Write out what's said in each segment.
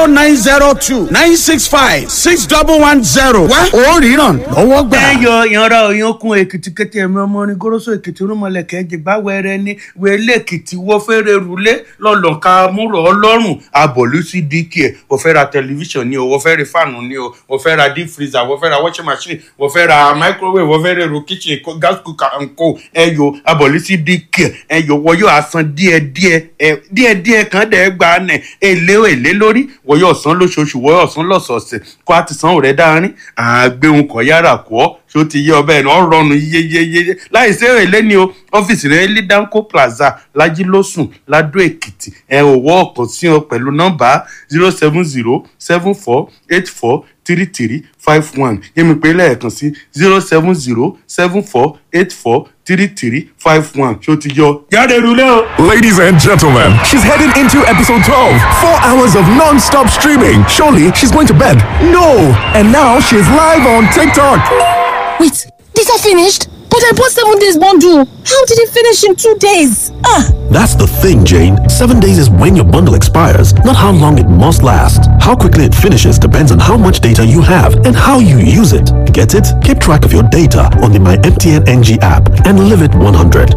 zero nine zero two nine six five six double one zero wá ó ríran lọ́wọ́ gbà. ẹ yọ ìyanra òyankun èkìtì kété ẹ̀mí ọmọ orin goroso èkìtì rúmọlẹ̀kẹ́ jìgbà wẹrẹ ní wẹlé èkìtì wọ́n fẹ́rẹ̀ rúlé lọ́lọ́ka múrò ọlọ́run abọ̀lú sí dk ẹ̀ wọ́n fẹ́ ra tẹlifíṣàn ni o wọ́n fẹ́ ra fáànù ni o wọ́n fẹ́ ra deep freezer wọ́n fẹ́ ra washing machine wọ́n fẹ́ ra microwave wọ́n fẹ́ ra èrò kitchen ko- gas cooker and co ẹ yọ abọ̀lú sí dk ẹ yọ wọ́n yóò asan díẹ̀díẹ̀ ẹ díẹ̀díẹ̀ kan dẹ̀ gbà nẹ̀ èlé èlé lórí wọ́n yóò san lóṣooṣù wọ́n yóò san lọ́sọ̀ọ̀sẹ̀ kó a ti san òrẹ́ dáárín àgbéhùn kọ̀ yára kọ́ ṣé ó ti yé ọbẹ̀ náà rọrùn yeyeyeye láì sí èrè ní o ọ́fíìsì rẹ̀ ní danco plaza lajilósùn ladó èkìtì ẹ ò wọ́ ọ̀kan sí ọ pẹ̀lú nọ́mbà zero seven zero seven four eight four three three five one yẹ́mi pé lẹ́ẹ̀kan sí zero seven zero seven four eight four three three five one ṣé ó ti yọ jáde rúlé o. Ladies and gentlemen, she's heading into episode 12. Four hours of non stop streaming. Surely she's going to bed. No! And now she's live on TikTok. Wait, these are finished? But I bought seven days bundle. How did it finish in two days? Ah, That's the thing, Jane. Seven days is when your bundle expires, not how long it must last. How quickly it finishes depends on how much data you have and how you use it. Get it? Keep track of your data on the My MTN NG app and live it 100.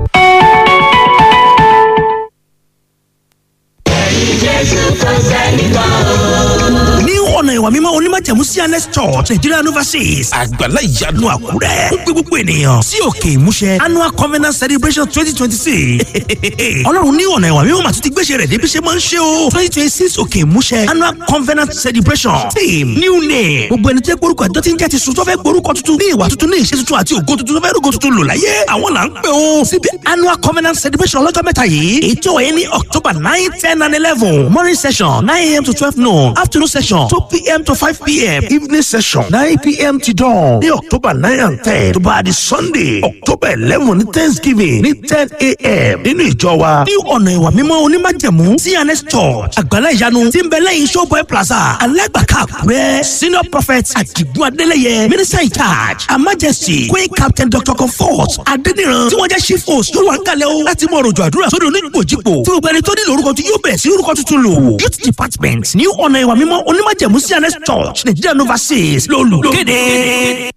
ní ọ̀nà ìwà mímọ́ onímọ̀jẹ̀mú cns church nigeria overseas àgbàlá ìyanu àkúrẹ́ ó gbé gbogbo ènìyàn sí òkè ìmúṣẹ annual covenant celebration twenty twenty six ọlọ́run ní ọ̀nà ìwà mímọ́ màtún ti gbéṣẹ́ rẹ̀ débi ṣe máa ń ṣe o twenty twenty six òkè ìmúṣẹ annual covenant celebration team new name gbogbo ẹni tó yẹ kórúkọ ẹjọ́ tí ń jẹ́ ti sùn tó fẹ́ gbórúkọ tuntun ní ìwà tuntun ní ìṣe tuntun àti ògo tuntun tó fẹ́ rògo tuntun lò láyé àwọn là ń pè ó síbi annual covenant celebration ọlọ́jọ́ mẹ́ta yìí èyí tí ó wáyé ní october nine ten and eleven morning session nine am to twelve noon afternoon session two pm to five pm evening session nine pm to dawn ní october nine and ten tó bá di sunday october eleven ní thanksgiving ní ten am nínú ìjọ wa ní ọ̀nà ìwà mímọ́ onímájẹ̀mú cns church àgbàlá ìyanu tí ń bẹ lẹ́yìn showboy plaza alágbàká àkúrẹ́ senior prophet àdìgún adélẹ́yẹ minister in charge her majesty queen captain dr comfort adéníran tí wọ́n jẹ́ chief host ló wà ń kalẹ̀ o láti mọ òròjò àdúrà sódò onígbòjìpò tí gbogbo ẹni tó nílò orúkọ tí yóò bẹ̀ sí orúkọ tuntun lò youth department ní ọ̀nà ìwà mímọ́ onímájẹ̀mú cns church nigeria nova six ló lù kéde.